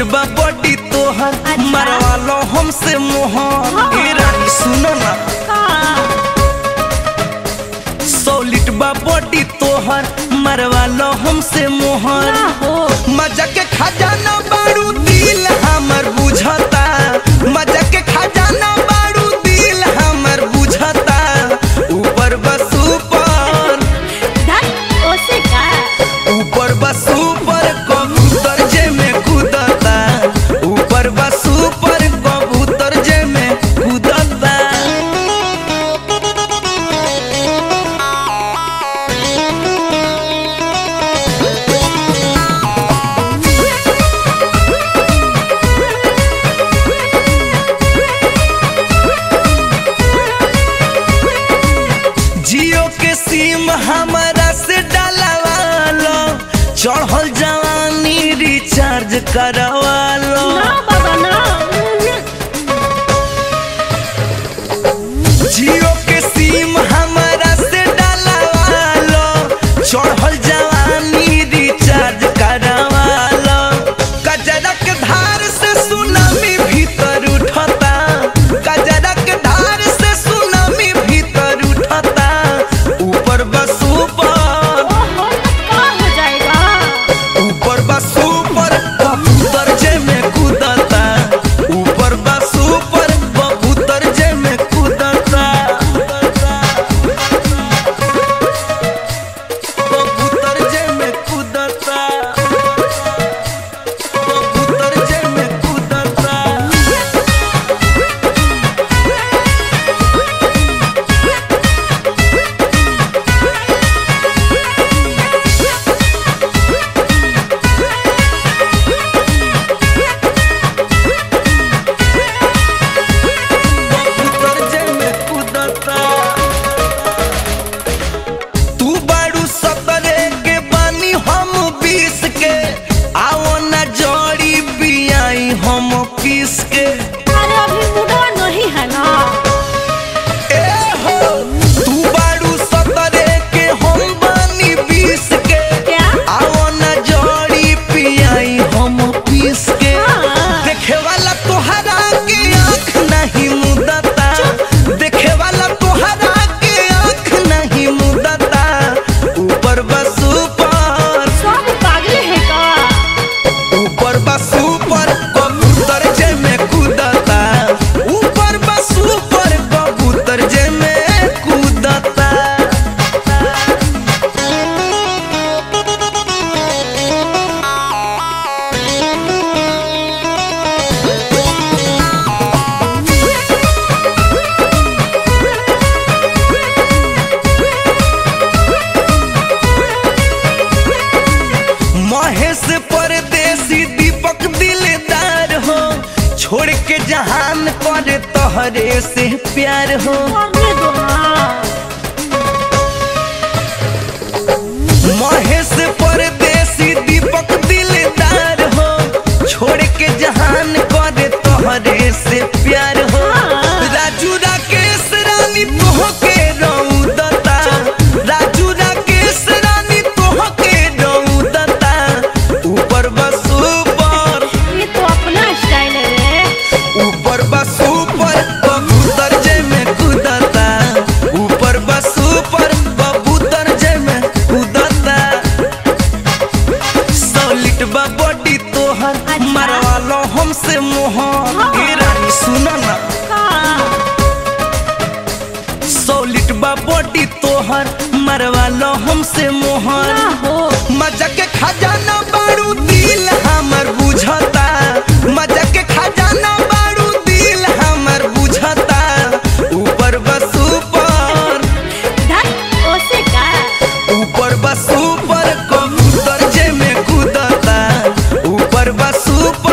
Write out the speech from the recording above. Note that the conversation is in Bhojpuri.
सॉलिड बा बॉडी तोहर अच्छा। मरवा लो हमसे मोहर हाँ। ए रानी सुनो ना का सॉलिड बा बॉडी तोहर मरवा लो हमसे मोहर ना हो मजा के खजाना बारू दिल हमर बुझता मजा के खजाना बारू दिल हमर बुझता ऊपर बस ऊपर धन ओसे का ऊपर बस ऊपर कबूतर जे में कूदता ऊपर बस ऊपर कबूतर जे में कूदता जियो के सिम हमारा से डालवा लो चढ़ल जवानी रिचार्ज करवा लो ना बाबा ना जियो के सिम हमारा से डालवा लो चढ़ल जवानी रिचार्ज करवा लो कजरा के धार से सुनामी भीतर उठता कजरा के धार से सुनामी भीतर उठता ऊपर बस ऊपर ओहो का हो जाएगा ऊपर बस ऊपर कबूतर जे में कूदता ऊपर बस ऊपर कबूतर जे में कूदता कबूतर जे में कूदता कबूतर जे में कूदता कबूतर जे में कूदता तू बारू सतरे के बानी हम बीस के आओ न जोड़ी बियाई हम पीस के अरे अभी मुडवा नहीं है ना ए हो तू बारू सतरे के हम बानी बीस के क्या आओ न जोड़ी पियाई हम पीस के हाँ। देखे वाला तोहरा के आँख नहीं मुदता देखे वाला तोहरा के आँख नहीं मुदता ऊपर बस ऊपर सब पागल है का ऊपर बस ऊपर कबूतर जे में कूदता ऊपर बस ऊपर कबूतर जे में कूदता महेश परदेसी दीपक दिलदार हो छोड़ के जहान करे तोहरे से प्यार हो करने दो ना महेश परदेसी दीपक दिलदार हो छोड़ के जहान करे तोहरे से प्यार हो हाँ। राजू राकेश रानी तोहके रौदता राजू राकेश रानी तोहके रौदता ऊपर बस ऊपर ये तो अपना स्टाइल है रे ऊपर बस ऊपर कबूतर जे में कूदता ऊपर बस ऊपर कबूतर जे में कूदता सॉलिड बा बॉडी तोहर अच्छा। मरवा लो हमसे मोहर हाँ। ए रानी सुनो ना का सॉलिड बा बॉडी तोहर मरवा लो हमसे मोहर ना हो मजा के खजाना बारू दिल हमर बुझता मजा के खजाना बारू दिल हमर बुझता ऊपर बस ऊपर धन ओसे का ऊपर बस ऊपर कबूतर जे में कूदता ऊपर बस ऊपर